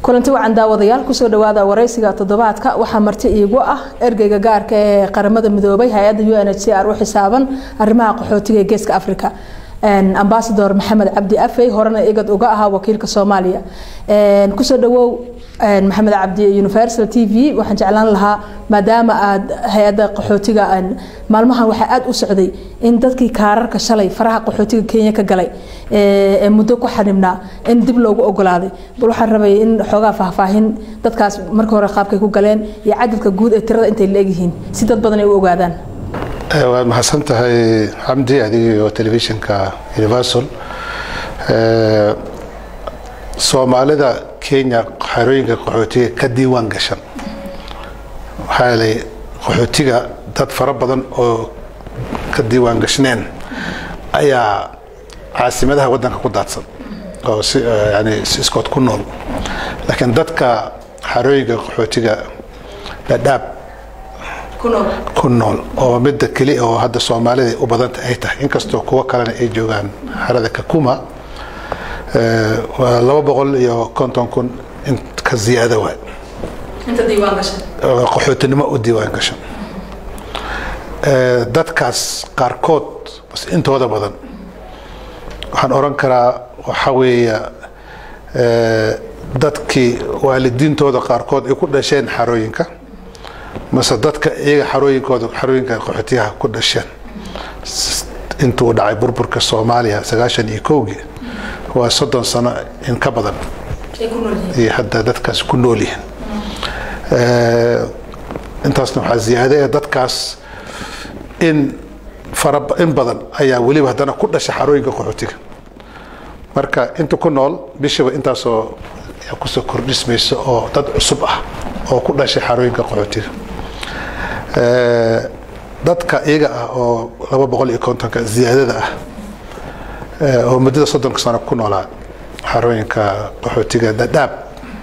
kulanti wacan daawadayaal kusoo dhawaada wareysiga toddobaadka waxaa marti iigu ah ergeyga gaarka ee qaramada midoobay hay-adda u n h c r u xisaaban arrimaha qaxootiga ee geeska africa ambasador maxamed cabdi afey horena igad uga ahaa wakiilka soomaaliya kusoo dhawow maxamed cabdi universal t v waxaan jeclaan lahaa maadaama aad hay-adda qaxootiga maalmahan waxaa aada u socday in dadkii kaararka shalay faraha qaxootiga kenya ka galay ee muddo ku xanibnaa in dib loogu ogolaaday bal waxaan rabay in xoogaa faahfaahin dadkaas marka hore qaabkay ku galeen iyo cadadka guud ee tirada intay la-egyihiin si dad badan ay u ogaadaan waad mahadsan tahay xamdi adigiyo telefishinka universal soomaalida kenya xerooyinka qaxootiga ka diiwaan gashan waxaa yeelay qaxootiga dad fara badan oo ka diiwaan gashneen ayaa caasimadaha waddanka ku daadsan oo si yani si iskood ku nool laakiin dadka xerooyinka qaxootiga dhadhaab ku nool oo midda keli oo hadda soomaalida u badanta ay tahay inkastoo kuwo kalena ay joogaan xerada kakuma waa laba boqol iyo konton kun in ka ziyaada waay qaxootinimo u diiwaan gashan dadkaas qaarkood bas intooda badan waxaan oran karaa waxaa weeya dadkii waalidiintooda qaarkood ay ku dhasheen xarooyinka mase dadka iyaga xarooyinkooda xarooyinka qaxootiyaha ku dhasheen intuu dhacay burburka soomaaliya sagaashan iyo kowgii waa soddon sano in ka badan iyo hadda dadkaas ku nool yihiin intaasna waxaa ziyaada ee dadkaas in fara in badan ayaa weliba haddana ku dhasha xarooyinka qaxootiga marka inta ku nool bishiba intaasoo kusoo kordhismaysa oo dad cusub ah oo ku dhashay xarooyinka qaxootiga dadka iyaga ah oo laba boqol iyo kontonka ziyaadada ah oo muddada soddonka sano ku noolaa xarooyinka qaxootiga dhadhaab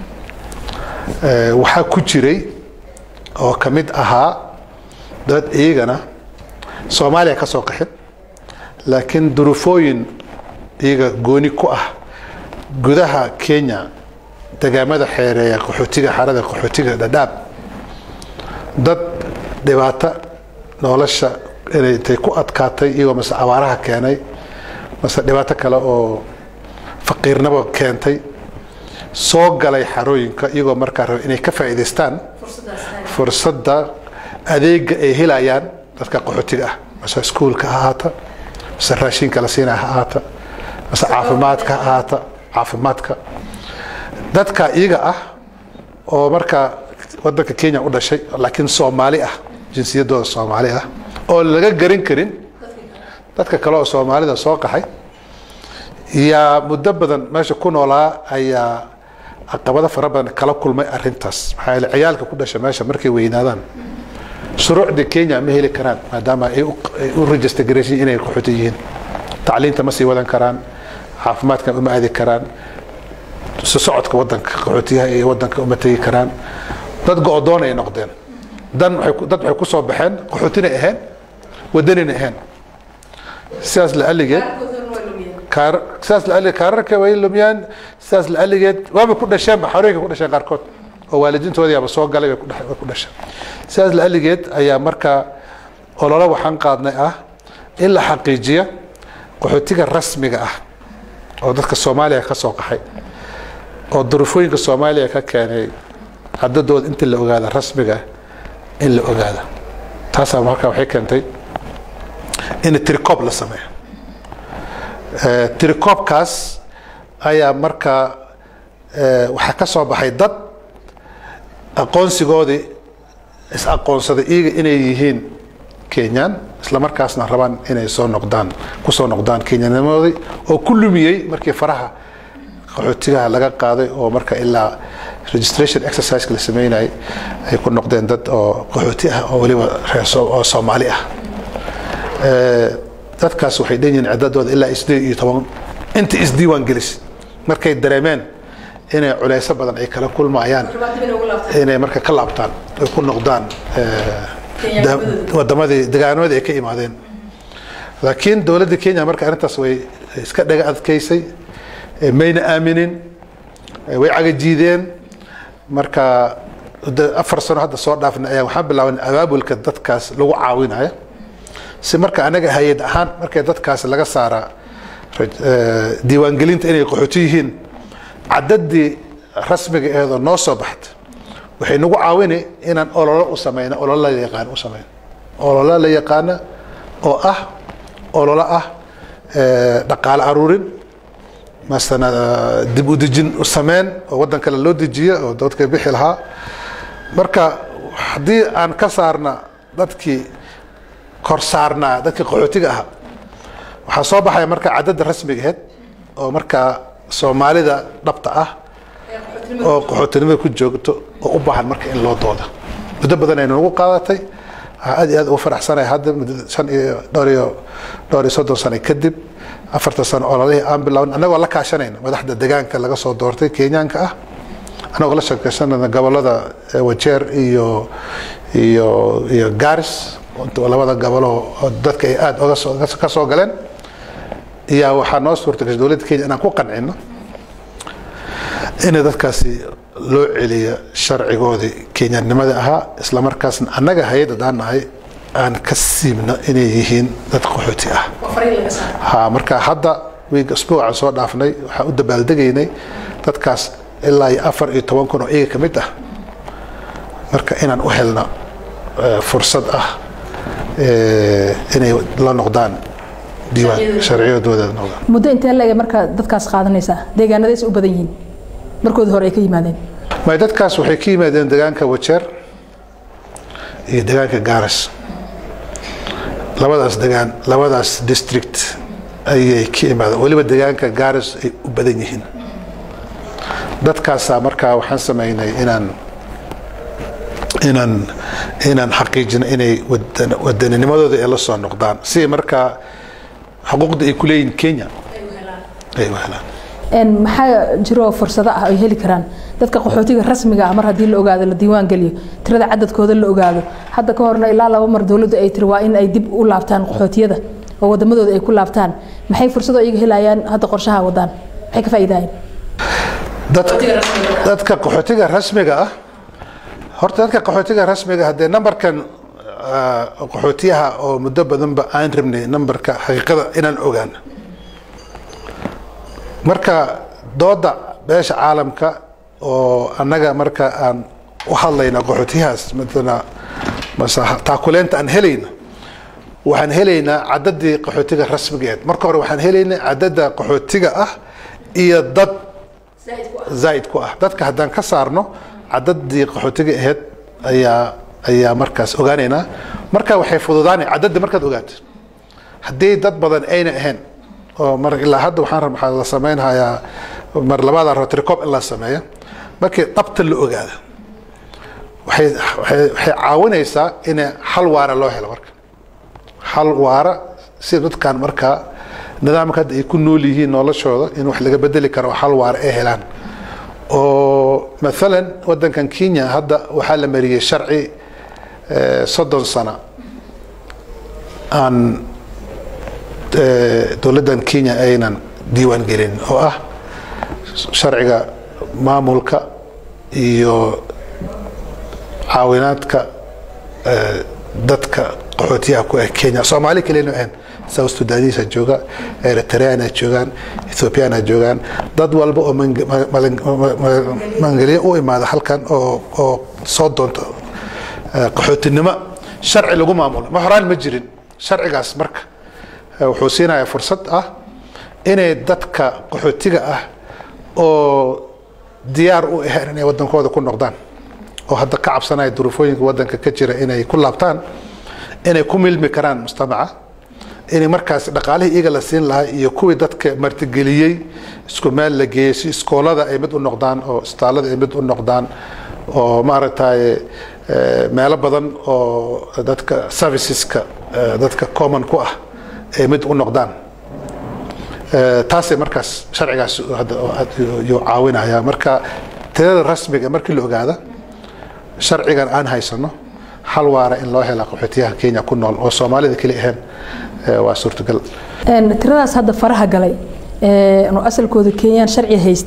waxaa ku jiray oo ka mid ahaa dad iyagana soomaaliya ka soo qaxin laakiin duruufooyin iyaga gooni ku ah gudaha kenya degaamada xeereeya qaxootiga xarada qaxootiga dhadhaab dad dhibaato nolosha inay tay ku adkaatay iyagoo mase abaaraha keenay mase dhibaato kale oo faqiirnimo keentay soo galay xarooyinka iyagoo markaa raba inay ka faa'iidaystaan fursadda adeega ay helayaan dadka qaxootiga ah mase iskuulka ha ahaata mase raashinka la siinaya ha ahaata mase caafimaadka ha ahaata caafimaadka dadka iyaga ah oo markaa wadanka kenya u dhashay laakiin soomaali ah jinsiyadooda soomaali ah oo laga garan karin dadka kale oo soomaalida soo qaxay yaa muddo badan meesha ku noolaa ayaa caqabado fara badan kala kulmay arintaas maxaa yeele ciyaalka ku dhasha meesha markay weynaadaan shuruucda kenya ma heli karaan maadaama ay u register garaysan inay qaxooti yihiin tacliinta ma sii wadan karaan caafimaadkan uma aadi karaan si socodka wadanka qaxootiyaha iyo wadanka uma tegi karaan dad go-doon ay noqdeen dan dad waxay kusoo baxeen qaxootina ahayn wadanina ahayn sidaas la aligeed sidaas la aligeed kaararka way lumiyaan sidaas la aligeed waaba ku dhasheenba xorooyinka ku dhasheen qaarkood oo waalidiintooda yaaba soo galay way ku dhasheen sidaas la aligeed ayaa markaa ololo waxaan qaadnay ah in la xaqiijiya qaxootiga rasmiga ah oo dadka soomaaliya ka soo qaxay oo duruufooyinka soomaaliya ka keenay cadadooda inta la ogaada rasmiga in la ogaada taasaa markaa waxay keentay in tiricoob la sameeyo tiricoobkaas ayaa markaa waxaa ka soo baxay dad aqoonsigoodii is aqoonsaday iyaga inay yihiin kenyaan isla markaasna rabaan inay soo noqdaan kusoo noqdaan kenyanimadoodii oo ku lumiyey markii faraha qaxootigaha laga qaaday oo marka ilaa registration exerciseka la sameynayay ay ku noqdeen dad oo qaxooti ah oo weliba reeroo soomaali ah dadkaas waxay dhan yihiin ciddadooda ilaa sideed iyo toban inta isdiiwaan gelis markay dareemeen inay culeyso badan ay kala kulmayaan inay marka ka laabtaan ay ku noqdaan wadamadii degaanamadii ay ka imaadeen laakiin dowladda kenya marka arrintaas way iska dhaga adkaysay mayna aaminin way cagajiideen marka afar sano hadda soo dhaafna ayaa waxaan bilaaban abaabulka dadkaas lagu caawinayo si marka anaga hay-ad ahaan markay dadkaas laga saara diiwaangelinta inay qaxooti yihiin cadadii rasmiga eedoo noo soo baxda waxay nagu caawini inaan ololo u sameyno ololo la yaqaan u sameyno ololo la yaqaana oo ah ololo ah dhaqaale aruurin masana dib u dejin u sameyn oo waddan kale loo dejiya oo dadka bixi lahaa marka haddii aan ka saarna dadkii kor saarnaa dadkii qaxootiga ahaa waxaa soo baxaya marka cadadda rasmiga aheyd oo markaa soomaalida dhabta ah oo qaxootinimada ku joogto oo u baahan marka in loo dooda muddo badan aynu nagu qaadatay aad iyo aad ugu faraxsanaya hadda shan iyo dhowr iyo dhowr iyo soddon sano kadib afartan sano ololihii aan bilaabn annagoo la kaashanayna madaxda degaanka laga soo doortay kenyaanka ah annagoo la sheekaysanayna gobolada wajeer iyo iyo iyo garis labada gobolo oo dadka ay aada oga soo ka soo galeen iyaa waxaa noo suurta gashay dowladda kenya inaan ku qancino inay dadkaasi loo celiyo sharcigoodii kenyanimada ahaa isla markaasna annaga hay-ad adaan nahay aan ka siibno inay yihiin dad qaxooti ah ha marka hadda wiiga isbuucan soo dhaafnay waxaan u dabaaldegaynay dadkaas ilaa iyo afar iyo toban kun oo iyaga ka mid ah marka inaan u helno fursad ah inay la noqdaan diiwaan sharciyadooda noqdaan muddo intee leeg markaa dadkaas qaadanaysaa deegaanadays u badan yihiin markoodi hore ay ka yimaadeen may dadkaas waxay ka yimaadeen deegaanka wajeer iyo deegaanka garas labadaas degaan labadaas district ayay ka imaadeen weliba deegaanka garas ay u badan yihiin dadkaasaa markaa waxaan sameynay inaan inaan inaan xaqiijino inay wadaninimadooda ay la soo noqdaan si markaa xuquuqda ay ku leeyihin kenya ay u helaan maxaa jiro fursado ah ay heli karaan dadka qaxootiga rasmiga ah mar haddii la ogaado la diiwaan geliyo tirada cadadkooda la ogaado hadda ka horna ilaa laba mar dowladdu ay tiri waa in ay dib u laabtaan qaxootiyada oo wadamadooda ay ku laabtaan maxay fursado iyaga helayaan hadda qorshaha wadaan maxay ka faa'iidayaan dadka qaxootiga rasmiga ah horta dadka qaxootiga rasmiga ah dee numberkan qaxootiyaha oo muddo badanba aan rabnay numberka xaqiiqada inaan ogaano marka dooda beesha caalamka oo annaga marka aan u hadlayna qaxootiyahaas matala mase taakuleenta aan helayno waxaan helaynaa cadadii qaxootiga rasmigeed marka hore waxaan helaynaa cadada qaxootiga ah iyo dad zaa'id ku ah dadka haddaan ka saarno cadadii qaxootiga aheyd ayaa ayaa markaas ogaanaynaa marka waxay fududaanay cadadda markaad ogaato haddii dad badan ayna ahayn oo mar ilaa hadda waxaan waxaa la sameynhayaa mar labaada rotricop in la sameeyo markii dhabta la ogaado waxay waxay waxay caawinaysaa in xal waara loo helo marka xal waara si dadkan markaa nidaamka hadda ay ku nool yihiin noloshooda in wax laga bedeli karo oo xal waara ay helaan oo maalan wadankan kenya hadda waxaa la mariyey sharci soddon sano aan dowladdan kenya aynan diiwaan gelin oo ah sharciga maamulka iyo caawinaadka dadka qaxootiyaha ku ah kenya soomaali kalena ahayn south sudanisa jooga eritreana joogaan ethiopiana joogaan dad walba oo mangelyo u imaada halkan oo oo soo doonta qaxootinimo sharci lagu maamulo ma horaan ma jirin sharcigaas marka wuxuu siinayaa fursad ah inay dadka qaxootiga ah oo diyaar u ahayn inay wadankooda ku noqdaan oo hadda ka cabsanaya duruufooyinka wadanka ka jira inay ku laabtaan inay ku milmi karaan mujtamaca inay markaas dhaqaalihii iyaga la siin lahaa iyo kuwii dadka martigeliyey isku meel la geeyey si iskoolada ay mid u noqdaan oo istaalada ay mid u noqdaan oo maaragtay meelo badan oo dadka serviceska dadka common ku ah ay mid u noqdaan taasay markaas sharcigaas yuu caawinaya marka tirada rasmiga markii la ogaada sharcigan aan haysano hal waara in loo hela qaxootiyaha kenya ku nool oo soomaalida keli ahayn waa suurtagal tiradaas hadda faraha galay oo asalkooda kenyaan sharci haystay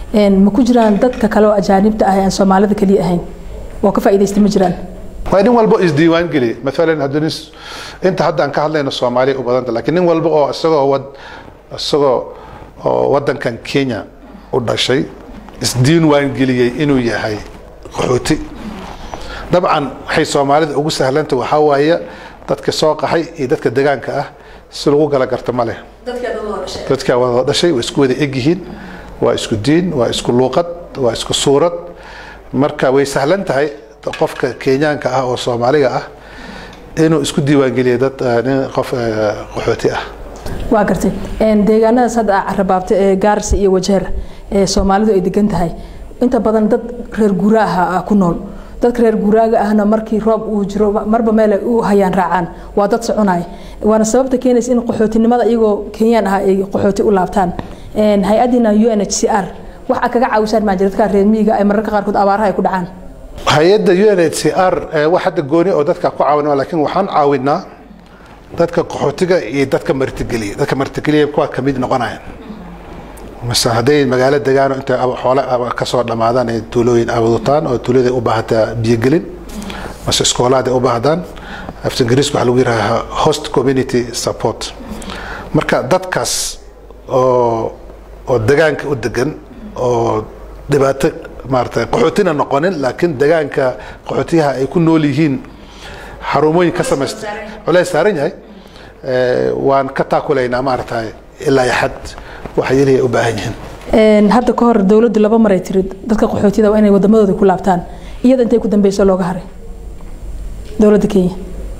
ma ku jiraan dadka kale oo ajaanibta ah aan soomaalida keliya ahayn oo ka faa'iidaysta ma jiraan waa nin walba isdiiwaan geliya maalan haddii nin inta hadda aan ka hadlayno soomaaliya u badanta laakiin nin walba oo isagoo wad isagoo oo waddankan kenya u dhashay isdiiwaan geliyey inuu yahay qaxooti dabcan waxay soomaalida ugu sahlanta waxaa waaye dadka soo qaxay iyo dadka degaanka ah si lagu gala garta ma leh dadkaa wada dhashay waa isku wada egyihiin waa isku diin waa isku luuqad waa isku suurad marka way sahlan tahay qofka kenyaanka ah oo soomaaliga ah inuu isku diiwaangeliya dad nin qof qaxooti ah waa gartay deegaanadaas hadda aa carabaabta ee gaarsi iyo wajeer ee soomaalidu ay degan tahay inta badan dad reer guuraaha ah ku nool dadka reer guuraaga ahna markii roob uu jiro marba meel ay u hayaan raacaan waa dad soconaya waana sababta keenaysa in qaxootinimada iyagoo kenyaan ah ay qaxooti u laabtaan hay-addiina u n h c r wax a kaga caawisaan maa jira dadka reer miyiga ay mararka qaarkood abaaraha ay ku dhacaan hay-adda u n h c r wax hadda gooni oo dadka ku caawina laakiin waxaan caawinaa dadka qaxootiga iyo dadka martigeliya dadka martigeliya kuwa kamid noqonayaan mase hadday magaalo degaano intay xoole kasoo dhammaadaan ay tuulooyin awadutaan oo tuulada u baahataa biyogelin mase iskoolaad ay u baahdaan afta ingiriiska waxaa lagu yidhaha host community support marka dadkaas oo oo degaanka u degan oo dhibaato maarata qaxootina noqonin laakiin degaanka qaxootiyaha ay ku nool yihiin xarumooyin ka samaysta culays saaran yahay waan ka taakulaynaa maarata ilaa iyo xad waxa yeliya u baahan yihiin hadda ka hor dowladdu laba maray tiri dadka qaxootiyada waa inay wadamadooda ku laabtaan iyada intay ku dambeyso looga haray dowladda kenya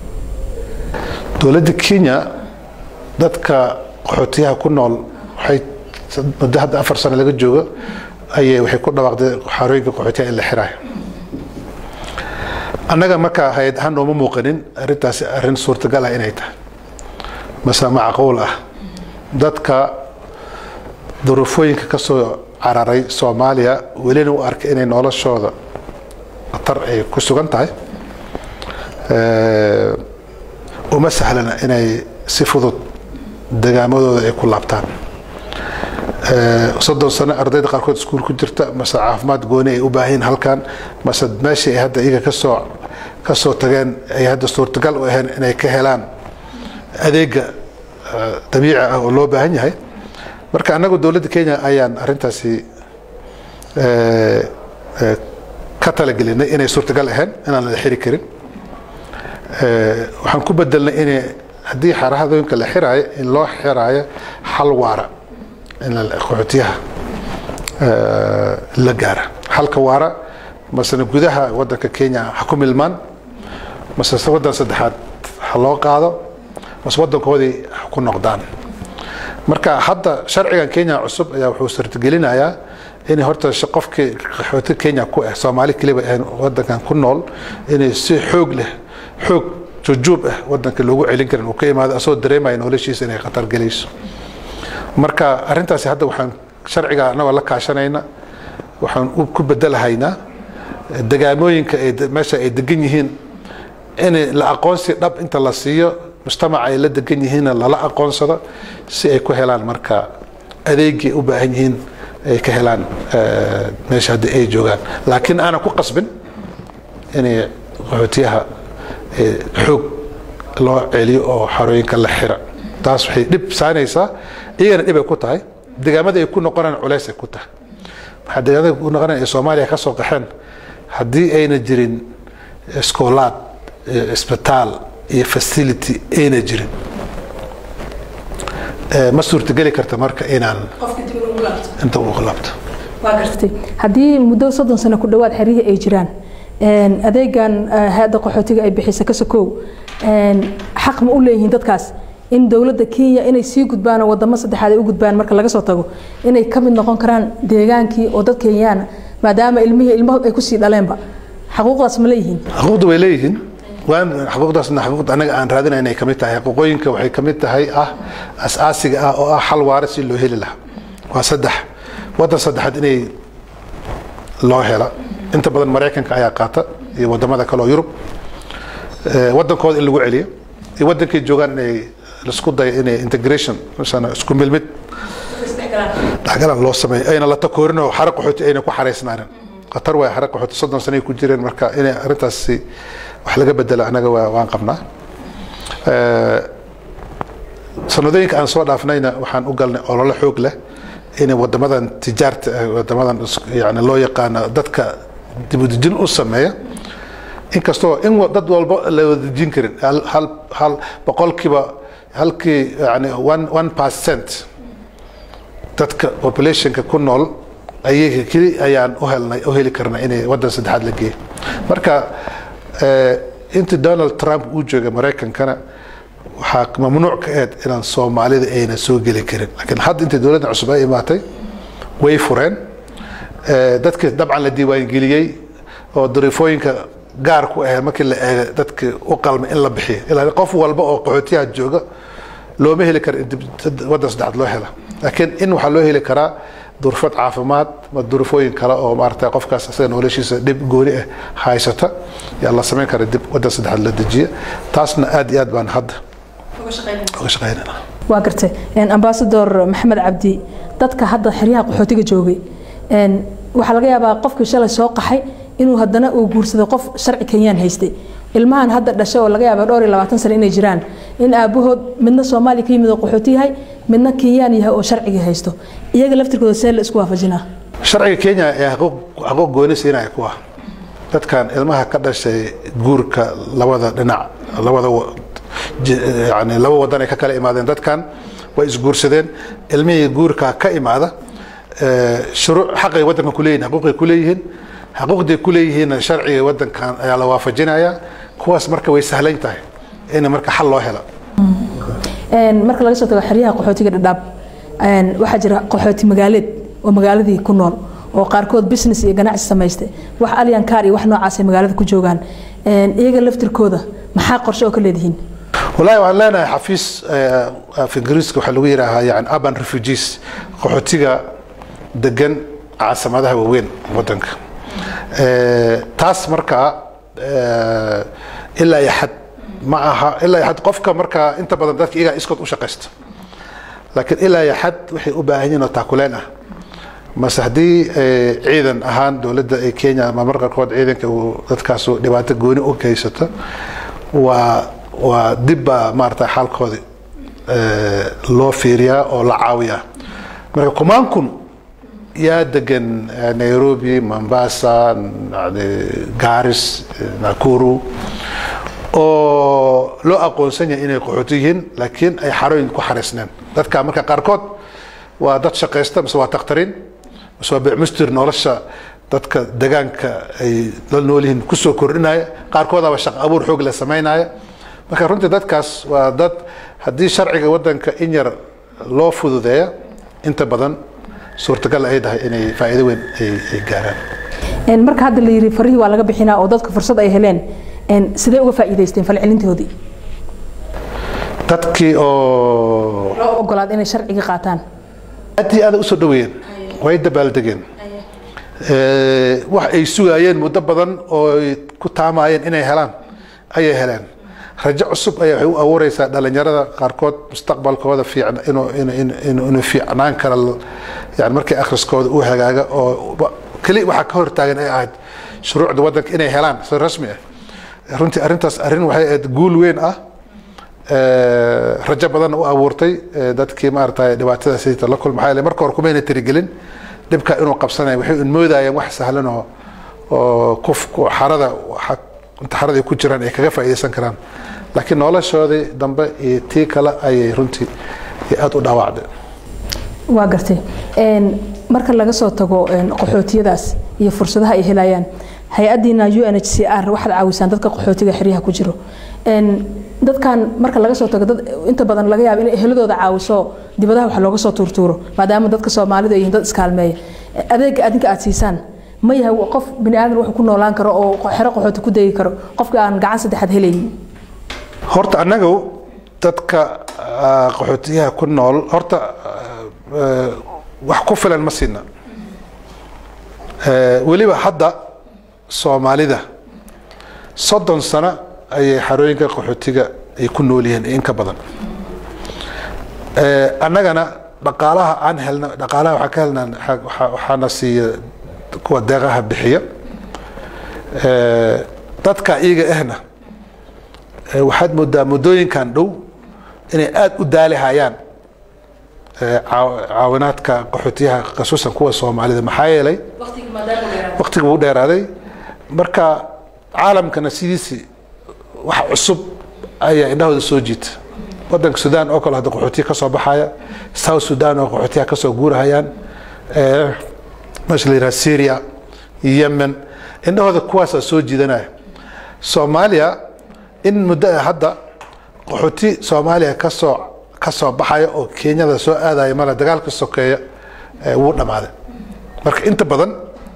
dowladda kenya dadka qaxootiyaha ku nool waxay muddo hadda afar sano laga joogo ayay waxay ku dhawaaqday xarooyinka qaxootiyaha in la xiraayo annaga markaa hay-ad ahaan nooma muuqanin arrintaasi arrin suurtagal ah inay tahay mase macquul ah dadka duruufooyinka ka soo cararay soomaaliya welina u arkay inay noloshooda khatar ay ku sugan tahay uma sahlana inay si fudud degaamadooda ay ku laabtaan soddon sano ardayda qaarkood iskuul ku jirta mase caafimaad gooni ay u baahayin halkan mase meeshii ay hadda iyaga kasoo kasoo tageen ay hadda suurtagal u ahayn inay ka helaan adeega dabiici ah oo loo baahan yahay marka annagu dowladda kenya ayaan arrintaasi ka talagelinay inay suurtagal ahayn inaan la xiri karin waxaan ku bedelnay in haddii xarahadooyinka la xiraayo in loo xiraayo xal waara in qaxootiyaha la gaara xalka waara masena gudaha wadanka kenya ha ku milmaan mase wadan saddexaad ha loo qaado mase wadankoodii ha ku noqdaan marka hadda sharcigan kenya cusub ayaa wuxuu sartigelinayaa in horta qofkii qaxooti kenya ku ah soomaali keliba ahayn wadankan ku nool inay si xoog leh xoog jujuub ah wadanka loogu celin karin uu ka imaado asagoo dareemaya noloshiisa inay khatar gelayso marka arrintaasi hadda waxaan sharciga anagoo la kaashanayna waxaan ku bedelahaynaa degaamooyinka ay meesha ay degan yihiin in la aqoonsi dhab inta la siiyo mujtamaca ay la degan yihiinna lala aqoonsado si ay ku helaan marka adeegii u baahan yihiin ay ka helaan meesha haddii ay joogaan laakiin aanan ku qasbin inay qaxootiyaha xoog loo celiyo oo xarooyinka la xira taas waxay dhib saanaysaa iyagana dhib ay ku tahay degaamada ay ku noqonaan culays ay ku tahay waxaa degaamada ku noqonaan ee soomaaliya ka soo qaxeen haddii ayna jirin iskoolaad isbitaal iyo facility ayna jirin ma suurtageli karta marka inaan inta ugu laabto waa gartay haddii muddo soddon sano ku dhowaad xerihii ay jiraan adeegan hay-adda qaxootiga ay bixisa ka sokow xaq ma u leeyihiin dadkaas in dowladda kenya inay sii gudbaan oo wadamo saddexaad ay u gudbaan marka laga soo tago inay ka mid noqon karaan deegaankii oo dad kenyaana maadaama ilmihii ilmahu ay kusii dhaleenba xaquuqdaas ma leeyihiin xuquuqda way leeyihiin waan xuquuqdaasna xuquuqda anaga aan raadinayna inay kamid tahay xuquuqooyinka waxay kamid tahay ah asaasiga ah oo ah xal waara si loo heli lahaa waa saddex waddan saddexaad inay loo hela inta badan maraykanka ayaa qaata iyo wadamada kale oo yurub wadankooda in lagu celiyo iyo wadankay joogaan inay laisku dayo inay integration isku milmid dhexgalan loo sameeyo ayna la takoorin oo xara qaxooti ayna ku xaraysnaanin khatar waay xara qaxooti soddon sanay ku jireen marka inay arrintaasi wax laga bedelo anaga waa waan qabnaa sanadooyinka aan soo dhaafnayna waxaan u galnay olole xoog leh inay wadamadan tijaarta wadamadan yani loo yaqaano dadka dibudejin u sameeya inkastoo in dad walba la wadajin karin hal hal boqolkiiba halkii yani one one percent dadka populationka ku nool ayaga keli ayaan u helnay u heli karnay inay waddan saddexaad la geeyo marka intii donald trump uu joogay maraykankana waxaa mamnuuc ka ahayd inaan soomaalida ayna soo geli karin laakiin hadda intii dowladda cusub ay imaatay way fureen dadkii dabcan la diiwaangeliyey oo dariifooyinka gaar ku ahayd markii la eega dadkii u qalmay in la bixiyo ilaa qof walba oo qaxootiyaha jooga looma heli karo in waddan saddexaad loo hela laakiin in waxaa loo heli karaa durfad caafimaad ma durufooyin kale oo maarata qofkaas asaga noloshiisa dhib gooni ah haysata yaa la samayn kara dib waddan saddexaad la dejiya taasna aad iyo aad baan hadda uga shaqaynana waa gartay ambasador maxamed cabdi dadka hadda xeryaha qaxootiga joogay waxaa laga yaabaa qofkii shalay soo qaxay inuu haddana uu guursaday qof sharci kenyaan haystay ilmahan hadda dhashay oo laga yaaba dhowr iyo labaatan sano inay jiraan in aabahood midna soomaaliya ka yimid oo qaxooti yahay midna kenyaan yahay oo sharcigii haysto iyaga laftirkooda see la isku waafajinaa sharciga kenya ee xaquuq gooni siinaya kuwa dadkan ilmaha ka dhashay guurka labada dhinac labada yani laba wadan ay ka kala imaadeen dadkan way isguursadeen ilmihii guurka ka imaada shuruuc xaqay wadanka kuleeyihin xaquuqay kuleeyihiin xaquuqday kuleeyihiinna sharciga wadankan ayaa la waafajinaya kuwaas marka way sahlan tahay in marka xal loo helo marka laga soo tago xeryaha qaxootiga dhadhaab waxaa jira qaxooti magaaleed oo magaaladii ku nool oo qaarkood business iyo ganacsi samaystay wax alyankaar iyo wax noocaasay magaalada ku joogaan iyaga laftirkooda maxaa qorshe oo ka leedihiin walahi waxaan leenahay xafiis af ingiriiska waxaa lagu yidhaahaa yani urban refugees qaxootiga degan caasimadaha waaweyn wadanka taas markaa ilaa iyo xad ma aha ilaa iyo xad qofka markaa inta badan dadka iyagaa iskood u shaqaysta laakiin ilaa iyo xad waxay u baahan yihiin oo taakuleen ah mase haddii ciidan ahaan dowladda ee kenya ama mar qaarkood ciidanka uu dadkaas dhibaato gooni u geysato waa waa dib baa maarata xaalkoodi loo fiiriyaa oo la caawiyaa marka kumaan kun yaa degan nairobi mombasa garis nakuru oo loo aqoonsan yahay inay qaxooti yihiin laakiin ay xarooyin ku xaraysneen dadka marka qaarkood waa dad shaqaysta mise waa takhtariin mise waa bicmustir nolosha dadka degaanka ay la nool yihiin kusoo kordhinaya qaarkoodaba shaqo abuur xoog la samaynaya marka runtii dadkaas waa dad haddii sharciga wadanka in yar loo fududeeya inta badan suurtagal ay tahay inay faa'iido weyn ay gaaraan marka hadda la yiri farihii waa laga bixinaa oo dadka fursad ay heleen sidee uga faa'iidaysteen falcelintoodii dadkii oo loo ogolaad inay sharciga qaataan aad iyo aad usoo dhaweeyeen way dabaaldegeen wax ay sugaayeen muddo badan oo ay ku taamaayeen inay helaan ayay heleen rajo cusub ayaa waxay u abuureysaa dhalinyarada qaarkood mustaqbalkooda fiican inuu inuu fiicnaan kara yani markii akhriskooda uu hagaaga oo keli waxaa ka hortaagan ay ahayd shuruucda wadanka inay helaan si rasmi ah runtii arrintaas arrin waxay ahayd guul weyn ah rajo badanna u abuurtay dadkii maarata dhibaatada sita la kulma maxaa marka hore kumayna tirigelin dhibka inuu qabsanaya waxay un moodayeen wax sahlan oo oo kufku xarada inta xarada ay ku jiraan ay kaga faa'iidaysan karaan laakiin noloshoodii dambe iyo tii kale ayay runtii aada u dhaawacday waa gartay marka laga soo tago qaxootiyadaas iyo fursadaha ay helayaan hay-adiina u n h c r waxaad caawisaan dadka qaxootiga xeryaha ku jiro dadkan marka laga soo tago dad inta badan laga yaabo in eheladooda caawiso dibadaha wax looga soo tuurtuuro maadaama dadka soomaalidu ay yihiin dad iskaalmeeya adeega adinka aad siisaan ma yahay qof bini aadan wuxuu ku noolaan karo oo xero qaxooti ku degi karo qofka aan gacan saddexaad helaynin horta annagu dadka qaxootiyaha ku nool horta wax ku filan ma siina weliba hadda soomaalida soddon sano ayay xarooyinka qaxootiga ay ku nool yihiin in ka badan annagana dhaqaalaha aan helna dhaqaalaha waxaan ka helnaa waxaa- waxaana siiya kuwa deeqaha bixiya Eh, dadka iyaga ahna eh, waxaad moodaa muddooyinkan dhow inay aada u daalihayaan eh, caaw- caawinaadka qaxootiyaha khasuusan kuwa soomaalida maxaa yeelay waqtiga wuu dheeraaday marka caalamkana sidiisi wax cusub ayaa indhahooda soo jiita wadanka sudan oo kale hadda qaxootiya ka soo baxaya south sudan oo qaxootiyaha ka soo guurahayaan eh, meesha la yidhaha syria yemen indhahooda kuwaasaa soo jiidanaya soomaaliya in muddo ah hadda qaxooti soomaaliya kasoo ka soo baxaya oo kenyada soo aadaya male dagaalka sokeeya eh, wuu dhammaaday marka inta badan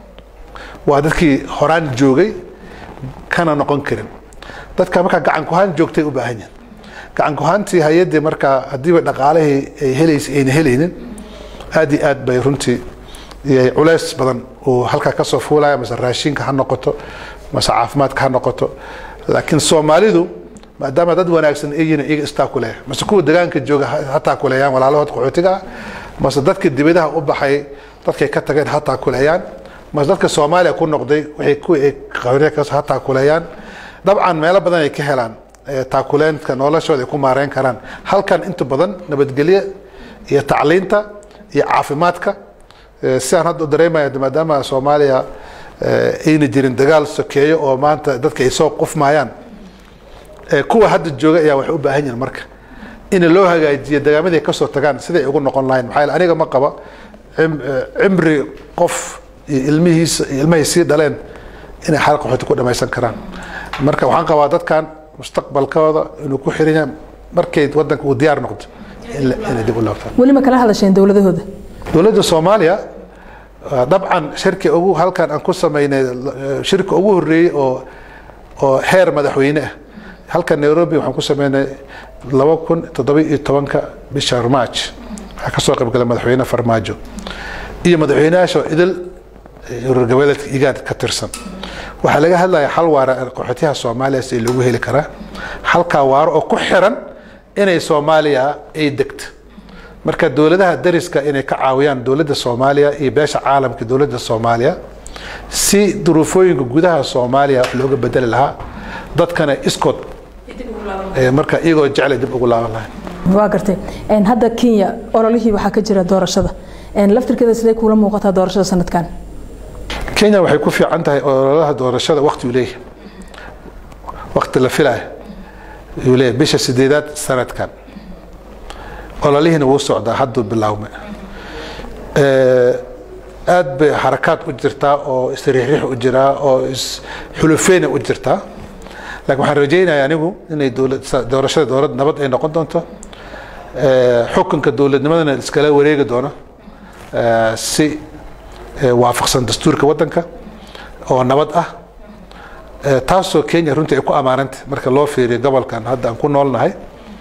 waa dadkii horaan joogay kana noqon karin dadka markaa gacan kuhaan joogtay u baahan yihin gacan kuhaantii hay-addii markaa haddiiba dhaqaalihii ay helaysa ayna helaynin aad iyo aad bay runtii iyo culays badan uu halkaa kasoo fuulaya mase raashinka ha noqoto mase caafimaadka ha noqoto laakiin soomaalidu maadaama dad wanaagsan ay yihiin iyaga istaakuleeya mase kuwa degaanka jooga ha ha taakuleeyaan walaalahood qaxootiga ah mase dadka dibadaha u baxay dadkay ka tageen ha taakuleeyaan mase dadka soomaaliya ku noqday waxay kuwii ay qaxootiga ka ha taakuleeyaan dabcan meelo badan ay ka helaan eh, taakuleynka noloshooda ay ku maareyn karaan halkan inta badan nabadgelyo iyo tacliinta iyo caafimaadka Eh, sidaan hadda u dareemaya maadaama soomaaliya eh, ayna jirin dagaal sokeeyo oo maanta dadka ay soo qufmayaan Eh, kuwa hadda jooga ayaa waxay u baahan yihiin marka in loo hagaajiyo dagaamadii ay kasoo tagaan siday ugu noqon lahayn maxaa yeele aniga ma qaba cim- eh, cimri qof iyo ilmihiisa iyo ilmahay sii dhaleen inay xal qaxooti ku dhamaysan karaan marka waxaan qabaa dadkan mustaqbalkooda inuu ku xiran yahay markay wadanka uu diyaar noqdo in la- inay dib u laabtaan weli ma kala hadasheen dowladahooda dowladda soomaaliya ah, dabcan shirki ugu halkan aan ku sameynay eh, shirka ugu horeeyey oo oo heer madaxweyne ah halkan nairobi waxaan ku sameynay laba kun toddoba iyo tobanka bisha march waxaa kasoo qaybgalay madaxweyne farmaajo iyo madaxweynayaasha idil eh, urur goboleedka igaad ka tirsan waxaa laga hadlaya xal waara qaxootiyaha soomaaliya si loogu heli karaa halkaa waaro oo ku xiran inay soomaaliya ay degto marka dowladaha dariska inay ka caawiyaan dowladda soomaaliya iyo beesha caalamka dowladda soomaaliya si duruufooyinka gudaha soomaaliya wax looga bedeli lahaa dadkana iskood eh, marka iyagoo jeclay dib ugu laaban lahayn waa gartay Een, hadda kenya ololihii waxaa ka jira doorashada Een, laftirkeeda sidee kuula muuqataa doorashada sanadkan kenya waxay ku fiican tahay ololaha doorashada waqti uu leeyahay waqti la filaya uu leeyahay bisha sideedaad sanadkan ololihiina wuu socdaa hadduu bilaawmay Eh, aad bay xarakaad u jirtaa oo isriixriix u jiraa oo isxulufeyna u jirtaa laakiin waxaan rajaynayaa anigu inay dowlad sa- doorashada dowlad nabad ay noqon doonto Eh, xukunka dowladnimadana iskala wareegi doono eh, si eh, waafaqsan dastuurka wadanka oo nabad ah Eh, taasoo kenya runtii ay ku ammaanantay marka loo fiiriyo gobolkan hadda aan ku noolnahay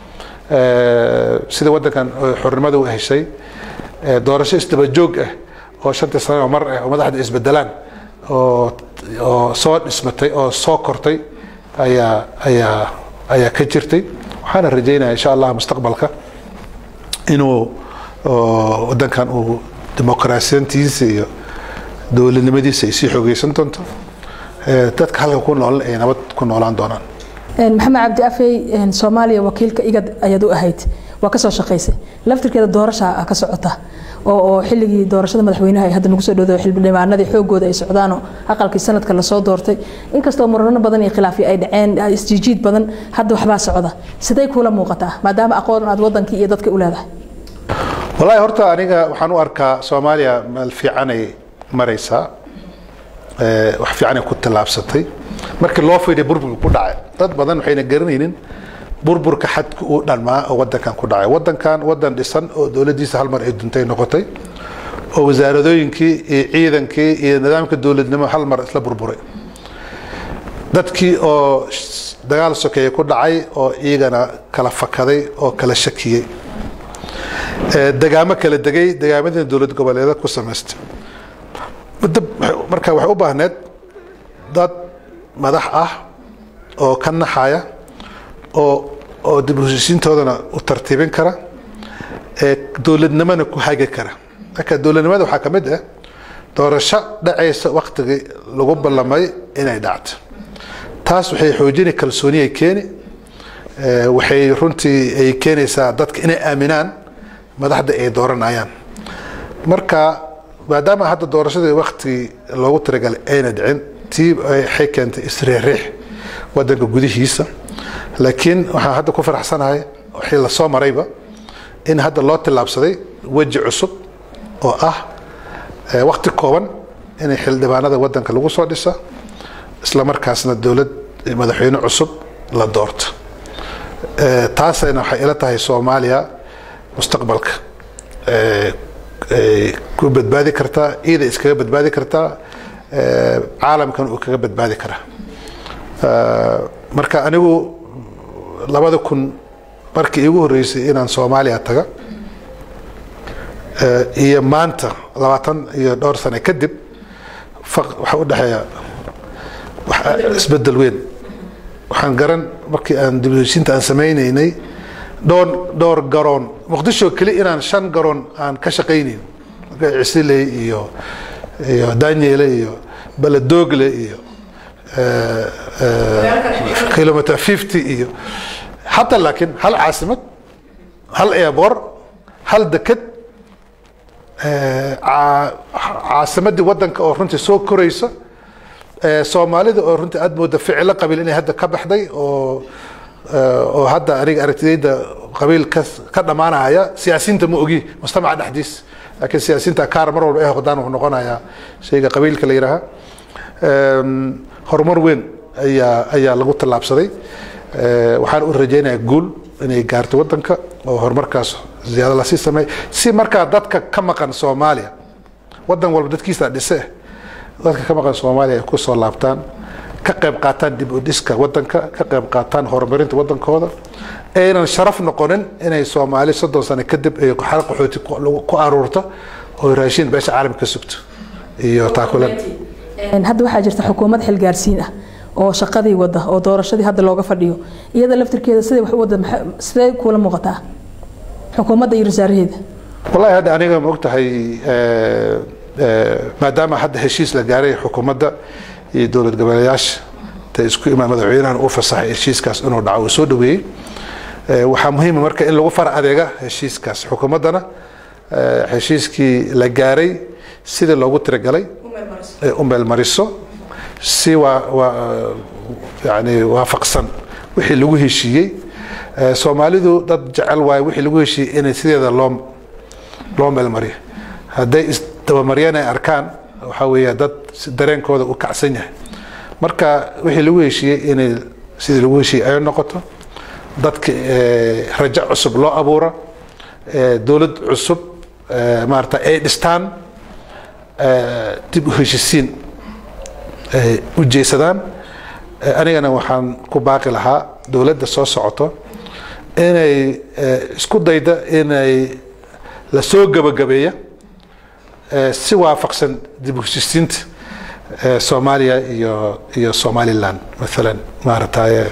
Eh, sida wadankan oo xornimada u heshay eh, doorasho isdaba joog ah oo shantii sano oo mar ah oo madaxda isbedelaan oo oo soo dhismatay oo soo kortay ayaa ayaa ayaa ka jirtay waxaana rajaynaya insha allah mustaqbalka inuu oo wadankan uu dimuqraasiyantiisa iyo dowladnimadiisa ay sii xoogeysan doonto Eh, dadka halka ku nool ay nabad ku noolaan doonaan Een, maxamed cabdi afey een, soomaaliya wakiilka igad ayaad u ahayd waa kasoo shaqaysay laftirkeeda doorasha ka socota oo oo xilligii doorashada madaxweynaha ay hadda nagu soo dhowdo xildhibaanadii xoogooda ay socdaanoo aqalkii sanadka lasoo doortay inkastoo murano badan iyo khilaafyo ay dhaceen isjiijiid badan hadda waxbaa socda sidee kuula muuqataa maadaama aqoon aad wadankii iyo dadka u leedahay wallaahi horta aniga waxaan u arkaa soomaaliya meel fiicanay maraysaa Eh, wax fiicanay ku tallaabsatay markii loo fiiriya burburka ku dhacay dad badan waxayna garanaynin burburka xadka uu dhanmaa oo wadankan ku dhacay wadankan wadan dhisan oo dowladdiisa hal mar ay duntay noqotay oo wasaaradooyinkii iyo ciidankii iyo nidaamka dowladnimo hal mar isla burburay dadkii oo sh- dagaal sokeeye ku dhacay oo iyagana kala fakaday oo kala shakiyey Eh, degaamo kala degay degaamadina dowlad goboleeda ku samaystay muddo waxay- marka waxay u baahneed dad madax ah oo ka naxaya oo oo dib u heshiisiintoodana u tartiibin kara ee dowladnimona ku hagi kara marka dowladnimada waxaa ka mid ah doorasho dhacaysa waktigii lagu ballamay inay dhacto taas waxay xoojini kalsooni ay keeni waxay runtii ay keenaysaa dadka inay aaminaan madaxda ay dooranayaan marka maadaama hadda doorashadii waktigii loogu talagalay ayna dhicin tii waxay keentay isriixriix wadanka gudihiisa laakiin waxaan hadda ku faraxsanahay wixii lasoo marayba in hadda loo tillaabsaday weji cusub oo ah wakti kooban inay xildhibaanada wadanka lagu soo dhisa isla markaasna dowlad madaxweyne cusub la doorto taasayna waxay ila tahay soomaaliya mustaqbalka ku badbaadi kartaa ciida iskaga badbaadi kartaa caalamkan uu kaga badbaadi karaa marka anigu labada kun markii iigu horreysay inaan soomaaliya taga iyo maanta labaatan iyo dhowr sane kadib waxa u dhexeeya isbedel weyn waxaan garan markii aan dibheshiinta aan samaynaynay dhowr dhowr garoon muqdisho keli inaan shan garoon aan ka shaqaynayn cisiley iyo iyo daniele iyo baladogle iyo kilometer fifty iyo hadda laakiin hal caasimad hal airboor hal deked caasimadii wadanka oo runtii soo koraysa soomaalida oo runtii aad mooda ficilo qabiil inay hadda ka baxday oo oo hadda aniga aragtidayda qabiil ka ka dhammaanaya siyaasiyiinta ma ogi mujtamaca dhexdiis laakiin siyaasiyiinta kaar mar walba ee hodaan wuxuu noqonayaa shayga qabiilka la yidhaaha horumar weyn ayaa ayaa lagu tallaabsaday waxaan u rajaynayaa guul inay gaarto wadanka oo horumarkaas ziyaado lasii sameey si markaa dadka ka maqan soomaaliya wadan walba dadkiisa dhise dadka ka maqan soomaaliya ay ku soo laabtaan ka qayb qaataan dib u dhiska wadanka ka qayb qaataan horumarinta wadankooda aynan sharaf noqonin inay soomaali soddon sano kadib ay xal qaxooti ku aruurto oo raashin beesha caalamka ka sugto iyo taakulan hadda waxaa jirta xukuumad xilgaarsiin ah oo shaqadii wada oo doorashadii hadda looga fadhiyo iyada laftirkeeda siday wax u wada sidee kuula muuqataa xukuumadda iyo wasaaraheeda wallahi hadda aniga ma ogtahay maadaama hadda heshiis la gaaray xukuumadda iyo dowlad goboleeyaasha ta isku imaan madaxweynahan uu fasaxay heshiiskaas inuu dhaco uu soo dhaweeyey waxaa muhiima marka in lagu fara adeega heshiiskaas xukuumaddana heshiiskii la gaaray sidii loogu tiragalay u meelmariso si waa waa yani waafaqsan wixii lagu heshiiyey soomaalidu dad jecel waayo wixii lagu heshiiyey inay sideeda loo loo meelmariyo hadday isdabamaryan ay arkaan waxaa weeya dad dareenkooda u kacsan yahay marka wixii lagu heshiiyey inay sidii lagu heshiiyey ay noqoto dadka rajo cusub loo abuuro dowlad cusub maarata ay dhistaan dib u heshisiin u jeesadaan anigana waxaan ku baaqi lahaa dowladda soo socoto inay isku dayda inay la soo gabagabeeya si waafaqsan dib u heshisiinta soomaaliya iyo iyo somaliland maalan maarataye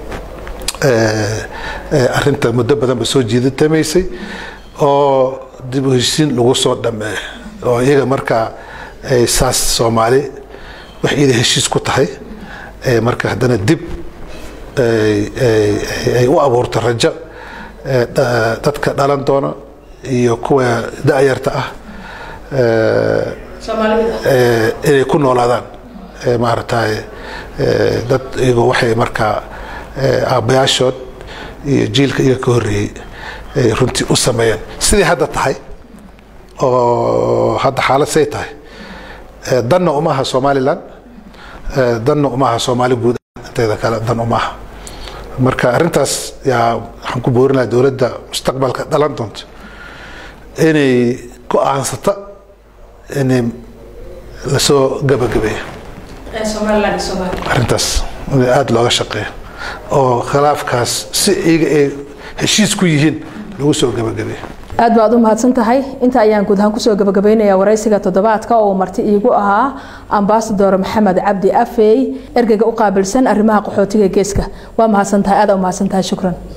arinta muddo badan ba soo jiidatamaysay oo dib u heshisiin lagu soo dhameeyo oo iyaga markaa ay saas soomaali wax iyada heshiis ku tahay marka haddana dib ay u abuurto rajo dadka dhalan doona iyo kuwa da-yarta ah inay ku noolaadaan maaragtay dad iyagoo waxay markaa aabbayaashood iyo jiilka iyaga ka horreeyey ay runtii u sameeyeen sidii hadda tahay oo hadda xaalad say tahay danna uma aha somaliland danna uma aha soomaali guud inteeda kale dan uma aha marka arrintaas yaa waxaan ku boorinayaa dowladda mustaqbalka dhalan doonto inay go-aansata inay lasoo gabagabeeyo arrintaas in aada looga shaqeeyo oo khilaafkaas si iyaga ay heshiis ku yihiin lagu soo gabagabeeyo aad baad u mahadsan tahay inta ayaan guud ahaan kusoo gabagabaynayaa waraysiga toddobaadka oo marti iigu ahaa ambasador maxamed cabdi afey ergeyga u qaabilsan arrimaha qaxootiga geeska waa mahadsan tahay aada u mahadsan tahay shukran